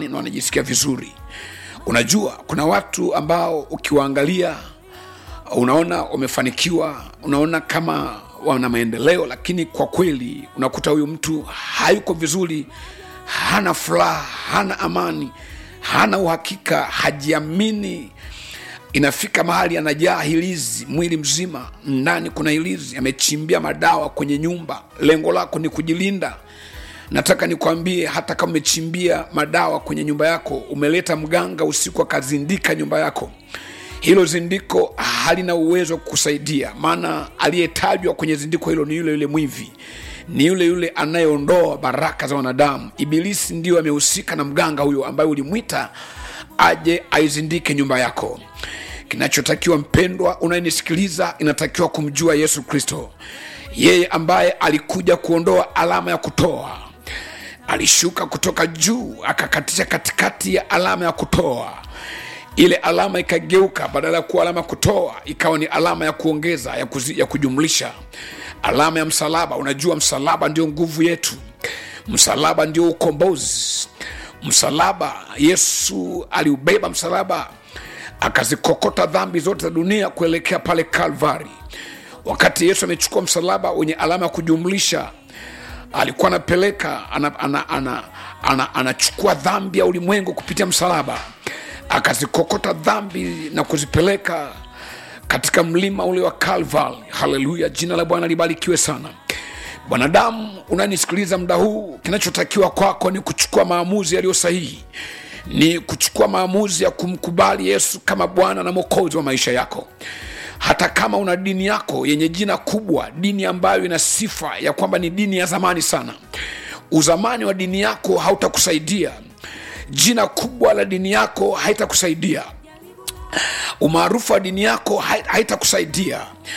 amani na wanajisikia vizuri unajua kuna watu ambao ukiwaangalia unaona wamefanikiwa unaona kama wana maendeleo lakini kwa kweli unakuta huyu mtu hayuko vizuri hana furaha hana amani hana uhakika hajiamini inafika mahali anajaa hilizi mwili mzima ndani kuna hilizi amechimbia madawa kwenye nyumba lengo lako ni kujilinda nataka nikwambie hata kama umechimbia madawa kwenye nyumba yako umeleta mganga usiku akazindika nyumba yako hilo zindiko halina uwezo wa kukusaidia maana aliyetajwa kwenye zindiko hilo ni yule yule mwivi ni yule yule anayeondoa baraka za wanadamu ibilisi ndio amehusika na mganga huyo ambaye ulimwita aje aizindike nyumba yako kinachotakiwa mpendwa unayenisikiliza inatakiwa kumjua yesu kristo yeye ambaye alikuja kuondoa alama ya kutoa alishuka kutoka juu akakatisha katikati ya alama ya kutoa ile alama ikageuka badala ya kuwa alama ya kutoa ikawa ni alama ya kuongeza ya, kuzi, ya kujumlisha alama ya msalaba unajua msalaba ndio nguvu yetu msalaba ndio ukombozi msalaba yesu aliubeba msalaba akazikokota dhambi zote za dunia kuelekea pale kalvari wakati yesu amechukua msalaba wenye alama ya kujumlisha alikuwa anapeleka anachukua ana, ana, ana, ana, ana dhambi ya ulimwengu kupitia msalaba akazikokota dhambi na kuzipeleka katika mlima ule wa kalvari haleluya jina la bwana libarikiwe sana mwanadamu unanisikiliza muda huu kinachotakiwa kwako ni kuchukua maamuzi yaliyo sahihi ni kuchukua maamuzi ya kumkubali yesu kama bwana na mwokozi wa maisha yako hata kama una dini yako yenye jina kubwa dini ambayo ina sifa ya kwamba ni dini ya zamani sana uzamani wa dini yako hautakusaidia jina kubwa la dini yako haitakusaidia umaarufu wa dini yako haitakusaidia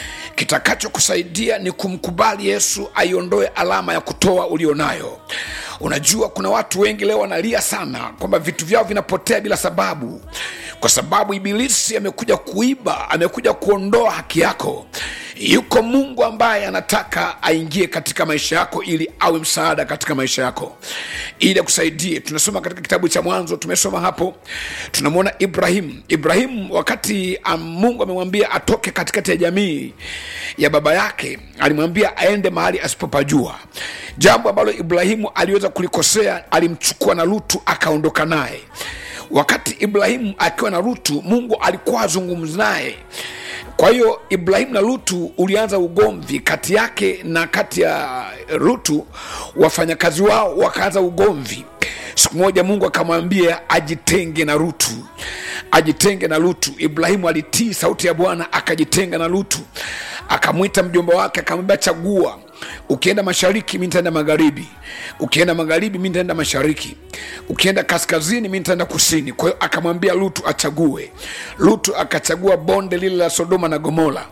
kitakachokusaidia ni kumkubali yesu aiondoe alama ya kutoa ulionayo unajua kuna watu wengi leo wanalia sana kwamba vitu vyao vinapotea bila sababu kwa sababu ibilisi amekuja kuiba amekuja kuondoa haki yako yuko mungu ambaye anataka aingie katika maisha yako ili awe msaada katika maisha yako ili akusaidie tunasoma katika kitabu cha mwanzo tumesoma hapo tunamwona ibrahim ibrahim wakati um, mungu amemwambia atoke katikati ya jamii ya baba yake alimwambia aende mahali asipopajua jambo ambalo ibrahimu aliweza kulikosea alimchukua na lutu akaondoka naye wakati ibrahimu akiwa na lutu mungu alikuwa azungumzi naye kwa hiyo ibrahimu na lutu ulianza ugomvi kati yake na kati ya lutu wafanyakazi wao wakaanza ugomvi siku moja mungu akamwambia ajitenge na lutu ajitenge na lutu ibrahimu alitii sauti ya bwana akajitenga na lutu akamwita mjomba wake akamwambia chagua ukienda mashariki mi nitaenda magharibi ukienda magharibi mi nitaenda mashariki ukienda kaskazini mi nitaenda kusini kwa hiyo akamwambia lutu achague lutu akachagua bonde lile la sodoma na gomora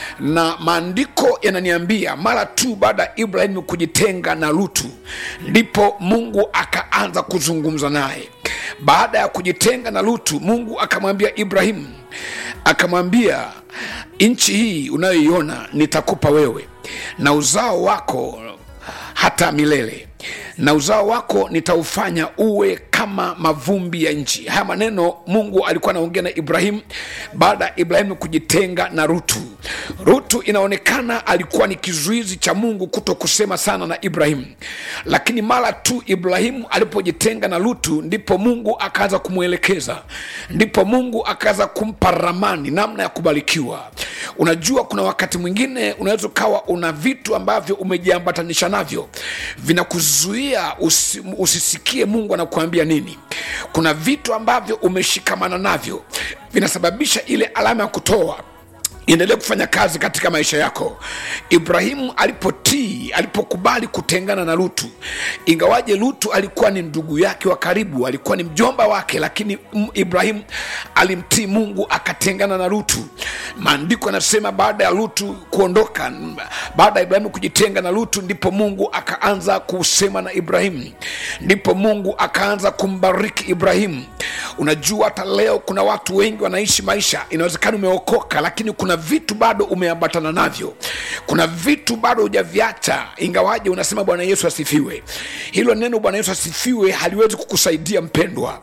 na maandiko yananiambia mara tu baada ya ibrahimu kujitenga na lutu ndipo mungu akaanza kuzungumza naye baada ya kujitenga na lutu mungu akamwambia ibrahimu akamwambia nchi hii unayoiona nitakupa wewe na uzao wako hata milele na uzao wako nitaufanya uwe kama mavumbi ya nchi haya maneno mungu alikuwa anaongea na ibrahimu baada ya ibrahimu kujitenga na rutu rutu inaonekana alikuwa ni kizuizi cha mungu kuto kusema sana na ibrahimu lakini mara tu ibrahimu alipojitenga na lutu ndipo mungu akaanza kumwelekeza ndipo mungu akaanza kumpa ramani namna ya kubarikiwa unajua kuna wakati mwingine unaweza ukawa una vitu ambavyo umejiambatanisha navyo vinakuzuia usi, usisikie mungu anakuambia nini kuna vitu ambavyo umeshikamana navyo vinasababisha ile alama ya kutoa iendelee kufanya kazi katika maisha yako ibrahimu alipotii alipokubali kutengana na lutu ingawaje lutu alikuwa ni ndugu yake wa karibu alikuwa ni mjomba wake lakini ibrahimu alimtii mungu akatengana na lutu maandiko yanasema baada ya lutu kuondoka baada ya ibrahimu kujitenga na lutu ndipo mungu akaanza kusema na ibrahimu ndipo mungu akaanza kumbariki ibrahimu unajua hata leo kuna watu wengi wanaishi maisha inawezekana umeokoka lakini kuna vitu bado umeambatana navyo kuna vitu bado hujaviacha ingawaje unasema bwana yesu asifiwe hilo neno bwana yesu asifiwe haliwezi kukusaidia mpendwa